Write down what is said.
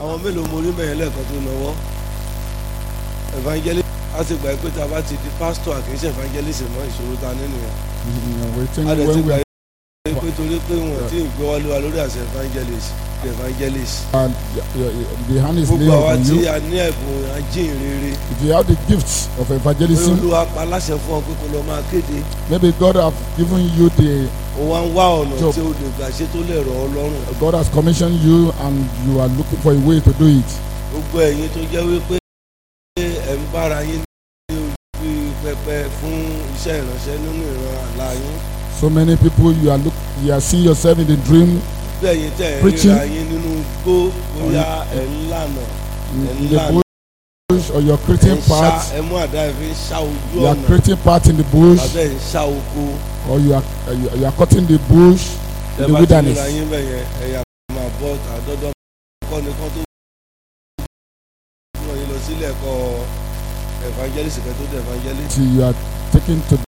àwọn mélòó mo rí bẹ̀yẹn lẹ́ẹ̀kan tó náwó evangelist a ti gbà pé tá a bá ti di pastor àkíńṣe evangelist mọ́ ìṣòro ta nínú yẹn Mm, we think a lè ti when we gbà are pé torí pé wọn ti ń gbé wọlé wa lórí àṣẹ evangelist evangelist uh, y- y- the hand is gbogbo laid àwa upon tí you. a ní ẹ̀bùn ajínrere If you have the gifts of pé evangelism, olúwa pa láṣẹ fún ọ pé kó lọ máa kéde maybe God have given you the ó wá ń wá ọ̀nà Job. tí o lè gbà ṣe tó lè rọ̀ ọ́ lọ́rùn God has commissioned you and you are looking for a way to do it. gbogbo ẹ̀yin tó jẹ́ wípé ẹ̀ ń bára yín ní ojú pẹpẹ fún iṣẹ́ ìránṣẹ́ nínú ìran àlá yín So many people you are look you are seeing yourself in the dream bí ẹ̀yin tẹ̀ ń Preaching. ríra yín nínú igbó bóyá ẹ̀ ń lànà in, And in the land. bush or you're ẹ̀ creating ń ṣá part ẹ̀ mú àdá ẹ̀ fi ń ṣá ojú you are ọ̀nà creating part in the bush tàbí ẹ̀ ń ṣá oko or you are uh, you, you are cutting the bush ẹ in the bá ti wilderness. ríra yín bẹ̀yẹn ẹ̀yà máa bọ́ àdọ́dọ́ kọ́ni kan tó wọ́n yín lọ sílẹ̀ ẹ̀kọ́ evangelist kẹ́tó dé evangelist Till you are taken to